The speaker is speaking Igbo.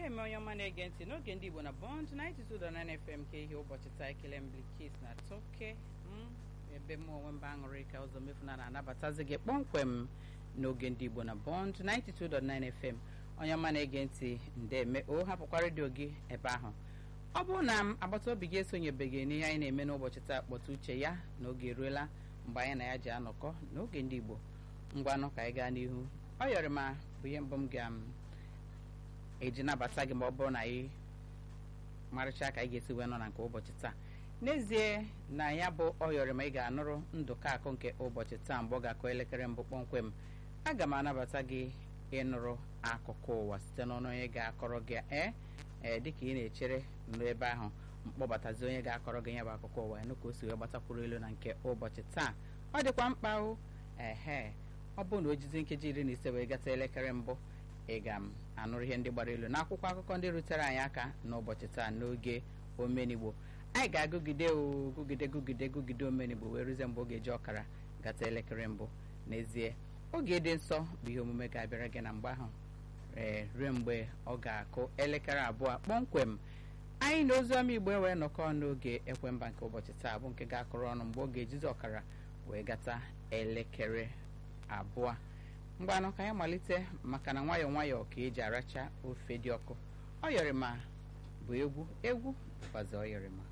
na-eme onye ọma na-ege ntị n'oge ndị Igbo na Bond 92.9 FM ka ihe ụbọchị taa ekele mblikis na toke ebe m onwe mba aṅụrị ka ụzọ mefuna na-anabatazi gị kpọmkwem n'oge ndị Igbo na Bond 92.9 FM onye ọma na-ege ntị ndeme o hapụkwa redio gị ebe ahụ ọ bụrụ na m agbata obi gị esonyebeghị n'ihe anyị na-eme n'ụbọchị taa kpọta uche ya na oge eruola mgbe anyị na ya ji anọkọ n'oge ndị Igbo ngwanụ ka anyị gaa n'ihu ọ yọrọ ma bụ ihe mbụ m ga-eji nabata gị ma ọ bụrụ na anyị marịcha ka anyị ga-esi wee nọ na nke ụbọchị taa n'ezie na ya bụ ọyọrị ma ị ga-anụrụ ndụka akụ nke ụbọchị taa mgbe ọ ga-akụ elekere mbụ kpọmkwem aga m anabata gị ịnụrụ akụkụ ụwa site n'ọnụ onye ga-akọrọ gị ee ee dịka ị na-echere nrụ ebe ahụ mkpọbatazi onye ga-akọrọ gị ya bụ akụkọ ụwa ya ka o si wee gbatakwuru elu na nke ụbọchị taa ọ dịkwa mkpa o ehe ọ bụrụ na o jizi nkeji iri na ise wee gata elekere mbụ ị ga m anụrụ ihe ndị gbara elu n'akwụkwọ akụkọ ndị rutere anyị aka n'ụbọchị taa n'oge omenigbo anyị ga-agụgide gụgide gụgide gụgide omenigbo wee rụzie mgbe oge ji ọkara gata elekere mbụ n'ezie oge dị nsọ bụ ihe omume ga-abịara gị na mgbe ahụ ee ruo mgbe ọ ga-akụ elekere abụọ kpọmkwem anyị na oziọma igbo wee nọkọ n'oge ekwemba nke ụbọchị taa bụ nke ga-akụrụ ọnụ mgbe oge ejizi ọkara wee gata elekere abụọ mgbanụ ka anyị malite maka na nwayọọ nwayọọ ka eji aracha ofe dị ọkụ ọ yọrịma bụ egwu egwu bụkwazi ọ yọrịma